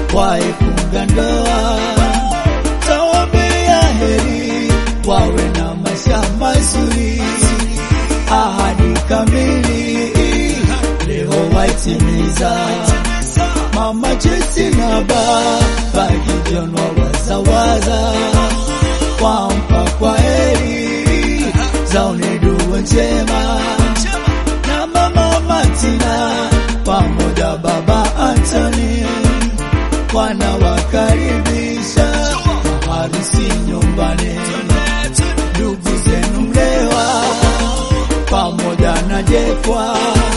waifunga ndoa, tawaombea heri wawe na maisha mazuri, ahadi kamili leo waitimiza. Mama Jesi na baba Gideon wawazawaza, wampa kwa heri zao ni dua njema na mama Martina pamoja baba Anthony wanawakaribisha harusi nyumbani, ndugu zenu Mlewa pamoja na Jekwa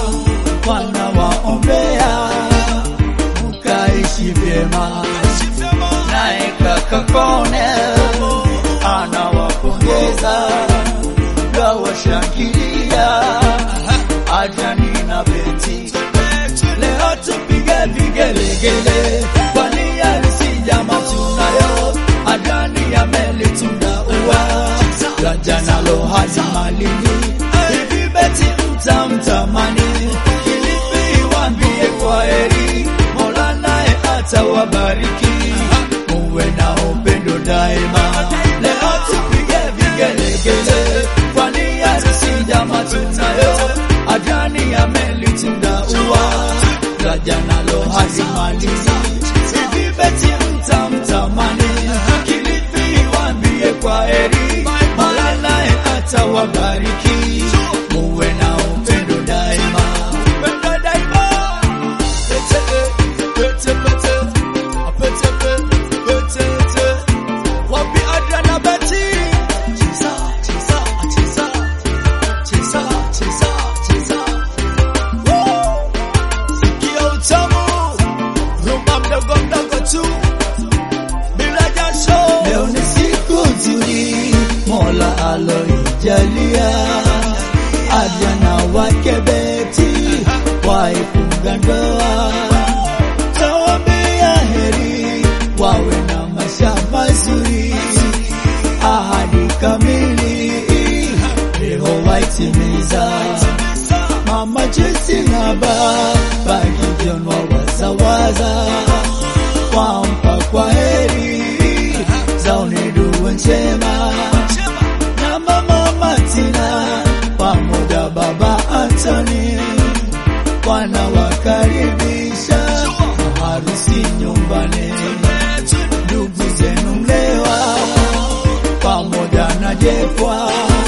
wanawaombea mkaishi vyema, naye kaka Cornel anawapongeza gawashangilia Adriani na Beti, leo tupige vigelegele, kwani harusi jama tunayo. Adriani amelitunda ua gaja nalo hadi malini, hivi Beti mtamtamani, Filipi waambie kwa heri, Mola naye atawabariki, muwe na upendo daima. Leo tupige vigelegele, kwani harusi jama tunayo. Adriani amelitunda ua gaja nalo hadi malini, hivi Beti mtamtamani, Filipi waambie kwa heri, Mola naye atawabariki, muwe na upendo daima. Upendo daima. Pete, pete, pete, pete, pete, pete. Wapi Adrian na Betty? Cheza, cheza, cheza. Cheza, cheza, cheza. Woo! Sikia utamu. Rumba mdogo mdogo tu. Bila jasho. Leo ni siku nzuri Mola aloijalia Adriana wake Beti waifunga ndoa, tawaombea heri wawe na maisha mazuri, ahadi kamili leo waitimiza. Mama Jesi na baba Gideon wawazawaza, wampa kwa heri zao ni dua njema na mama Martina pamoja baba Anthony wanawakaribisha harusi nyumbani, ndugu zenu Mlewa pamoja na Jekwa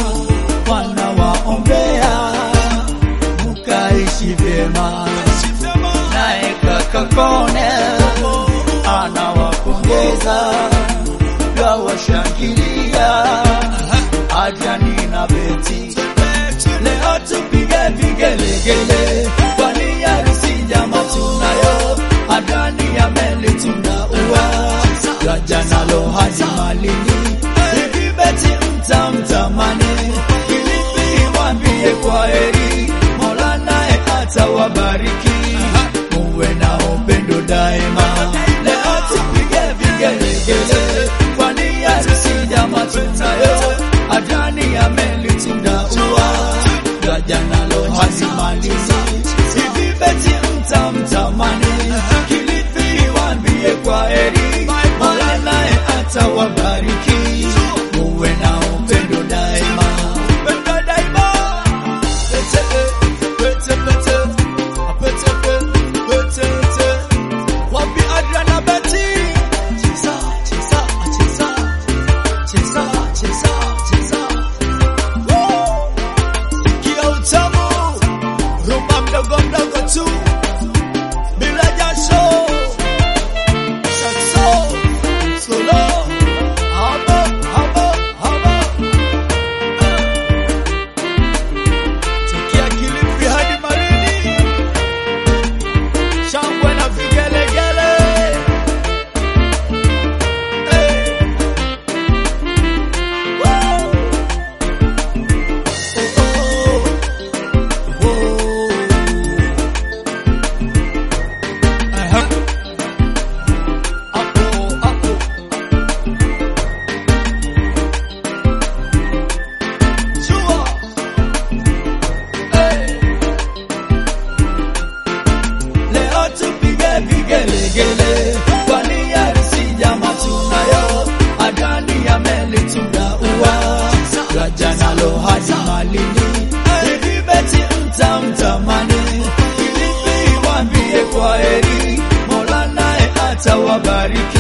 wanawaombea mkaishi vyema, naye kaka Cornel anawapongeza gawashangilia Adriani na Beti, leo tupige vigelegele, kwani harusi jama tunayo. Adriani amelitunda ua gaja nalo hadi malini, hivi Beti mtamtamani, Filipi waambie kwa heri, Mola naye atawabariki, muwe na upendo daima. Leo tupige vigelegele, kwani harusi jama tunayo. Adriani amelitunda ua gaja nalo hadi malini, hivi Beti mtamtamani, Filipi waambie kwa heri, Mola naye atawabariki. atawabariki